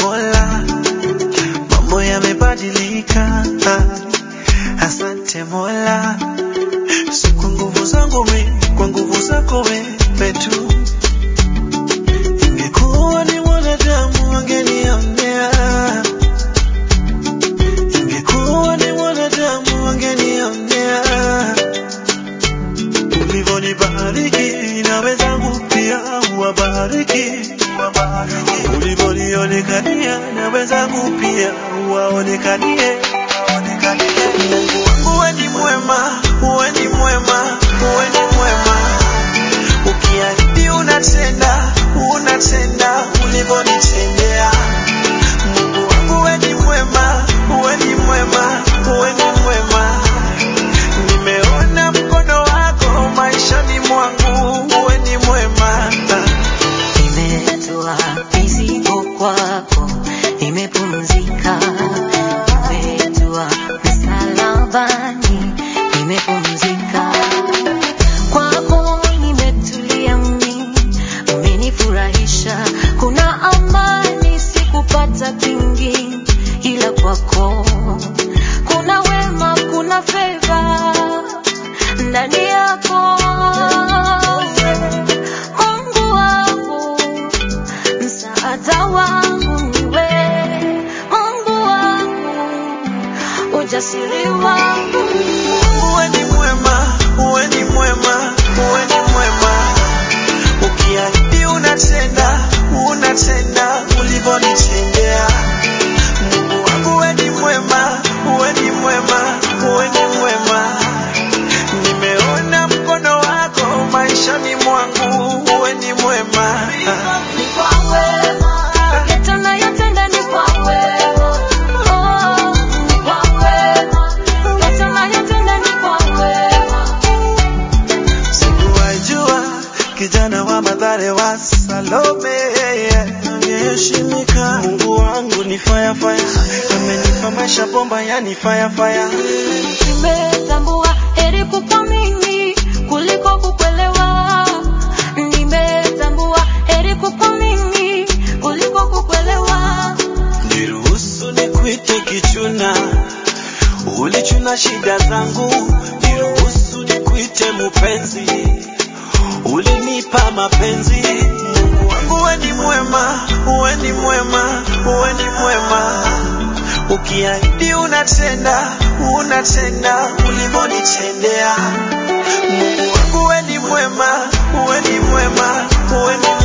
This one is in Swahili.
Mola, mambo yamebadilika. Asante Mola, si kwa nguvu zangu mimi, kwa nguvu zako wewe tu. Ingekuwa ni mwanadamu wangenionea, ingekuwa ni mwanadamu wangenionea. Ulivyonibariki na wenzangu pia uwabariki, ulivyonionekania na wenzangu pia uwaonekanie. Mungu wangu we ni mwema, we ni mwema, we ni mwema. Ukiahidi unatenda, unatenda ulivyonitendea. Mungu wangu we ni mwema, we ni mwema, we ni mwema. Nimeona mkono wako maishani mwangu, we ni mwema. Nimetoa mizigo kwako, nimepumzika. Nimetoa msalabani, nimepumzika. Kwako nimetulia mimi, umenifurahisha. Kuna amani sikupata kwingi, ila kwako kuna wema, kuna feva ndani yako. Mungu wangu msaada wangu niwe Mungu wangu, ujasiri wangu Uwe ni mwema, uwe ni mwema, uwe ni mwema. Ukiahidi unatenda, unatenda ulivyonitendea. Mungu wangu uwe ni mwema, uwe ni mwema, uwe ni mwema. Nimeona mkono wako maishani mwangu, uwe ni mwema. ni kwa wema, yote unayotenda ni kwa wema. Oh, ni kwa wema, yote unayotenda ni kwa wema. Sikuwajua kijana wa Mathare wa Salome angeheshimika. Mungu wangu ni fire fire, amenipa maisha bomba, yani fire fire. Nimetambua heri kukuamini kuliko kukuelewa. Nimetambua heri kukuamini kuliko kukuelewa. Niruhusu nikuite kichuna, ulichuna shida zangu. Niruhusu nikuite mupenzi, ulinipa mapenzi. Mungu wangu we ni mwema, we ni mwema, we ni mwema. Ukiahidi unatenda, unatenda ulivyonitendea. Mungu wangu we ni mwema, we ni mwema, we ni